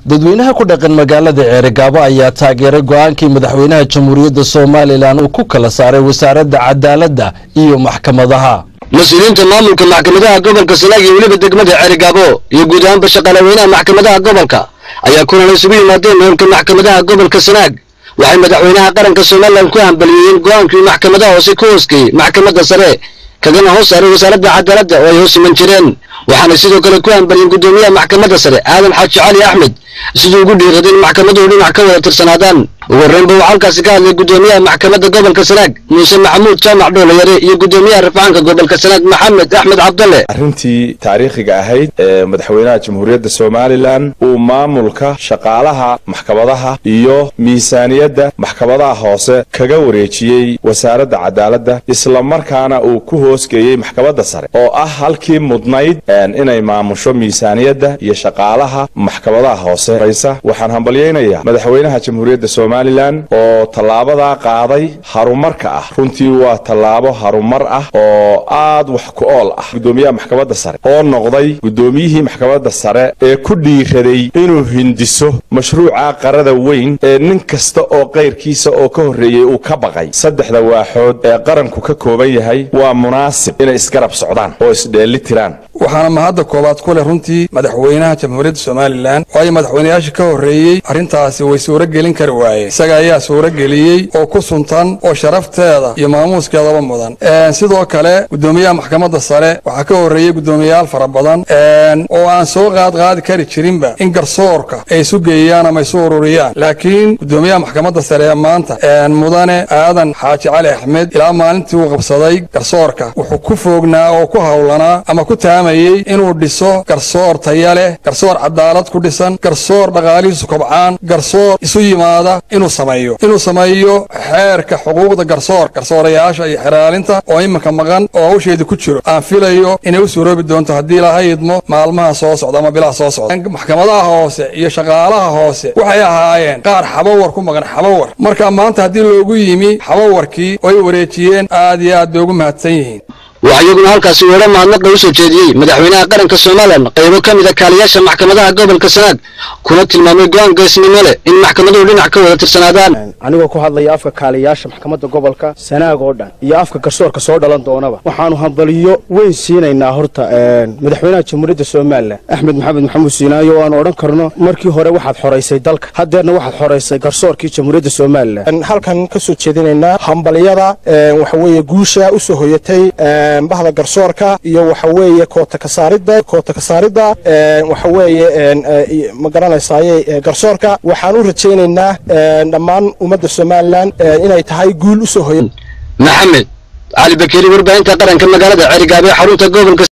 dadweynaha ku dhaqan magaalada ceerigaabo ayaa taageeray go-aankii madaxweynaha jamhuuriyadda somalilan uu ku kala saaray wasaaradda cadaaladda iyo maxkamadaha mas-uuliyiinta maamulka maxkamadaha gobolka sanaag iyo weliba degmada ceerigaabo iyo guud ahaanba shaqaalaweynaha maxkamadaha gobolka ayaa kulan isugu yimaadeen hoolka maxkamadaha gobolka sanaag waxay madaxweynaha qaranka somalilan ku hambaliyeeyeen go-aankii maxkamadaha hoose ku hoosgeeyey maxkamadda sare kagana hoos saaray wasaaradda cadaaladda oo ay hoos iman jireen waxaana sidoo kale ku hambaliyeen guddoomiyaha maxkamadda sare aadan xaaji cali axmed siduu ugu dhiiraday in maxkamaduhu dhinac ka wada tirsanaadaan ugu horreynba waxaa halkaasi ka hadlay guddoomiyaha maxkamadda gobolka sanaag muuse maxamuud jaamac dhoolayare iyo guddoomiyaha rafcaanka gobolka sanaag maxamed axmed cabdalle arrintii taariikhiga ahayd ee madaxweynaha jamhuuriyadda somalilan uu maamulka shaqaalaha maxkamadaha iyo miisaaniyadda maxkamadaha hoose kaga wareejiyey wasaaradda cadaaladda islamarkaana uu ku hoosgeeyey maxkamadda sare oo ah halkii mudnayd inay maamusho miisaaniyadda iyo shaqaalaha maxkamadaha hoose waxaan hambalyaynayaa madaxweynaha jamhuuriyadda somalilan oo tallaabadaa qaaday harumarka ah runtii waa tallaabo harumar ah oo aad wax ku ool ah guddoomiyaha maxkamadda sare oo noqday guddoomiyihii maxkamadda sare ee ku dhiiraday inuu hindiso mashruuca qarada weyn ee nin kasta oo kayrkiisa oo ka horreeyey uu ka baqay saddexda waaxood ee qaranku ka kooban yahay waa munaasib inay isgarab socdaan oo isdheelli tiraan waxaana mahadda koobaad ku leh runtii madaxweynaha jamhuuriyadda somalilan waayo madaxweynayaasha ka horreeyey arrintaasi way suuro gelin kari waayeen isaga ayaa suuro geliyey oo ku suntan oo sharafteeda iyo maamuuskeedaba mudan sidoo kale guddoomiyaha maxkamadda sare waxaa ka horreeyey guddoomiyayaal fara badan oo aan soo qaadqaadi kari jirinba in garsoorka ay isu geeyaan ama isu ururiyaan laakiin guddoomiyaha maxkamadda sare ee maanta mudane aadan xaaji cali axmed ilaa maalintii uu qabsaday garsoorka wuxuu ku foognaa oo ku howlanaa ama ku taamayey inuu dhiso garsoor taya leh garsoor cadaalad ku dhisan garsoor dhaqaalihiisu kobcaan garsoor isu yimaada inuu sameeyo inuu sameeyo xeerka xuquuqda garsoor garsoorayaasha iyo xeraalinta oo iminka maqan oo hawsheeda ku jiro aan filayo inay u suuroobi doonto haddii laha idmo maalmaha soo socda ama bilaha soo socda maxkamadaha hoose iyo shaqaalaha hoose waxay ahaayeen qaar xabawar ku maqan xabawar marka maanta haddii loogu yimi xabawarkii oo ay wareejiyeen aad iyo aad bay ugu mahadsan yihiin waxaa iyaguna halkaasi weero mahadnaqa u soo jeediyey madaxweynaha qaranka somalilan qaybo ka mida kaaliyaasha maxkamadaha gobolka sanaag kuna tilmaamay go-aan geesnimo leh in maxkamaduhu dhinac ka wada tirsanaadaan anigoo ku hadlaya afka kaaliyaasha maxkamadda gobolka sanaag oo dhan iyo afka garsoorka soo dhalan doonaba waxaanu hambaliyo weyn siinaynaa horta madaxweynaha jamhuuriyadda somalilan axmed maxamed maxamuud siinaayo o aanu odhan karno markii hore waxaad xoraysay dalka haddeerna waxaad xoraysay garsoorkii jamhuuriyadda somalilan halkan ka soo jeedinaynaa hambaliyada waxaweeye guusha u soo hoyatay bahda garsoorka iyo waxa weeye koota kasaaridda koota kasaaridda waxa weeye ma garanaysaye garsoorka waxaan u rajaynaynaa dhammaan ummadda somalilan inay tahay guul u soo hoya maxamed cali bakeri warbaahinta qaranka magaalada ceerigaabo ee xarunta gobolka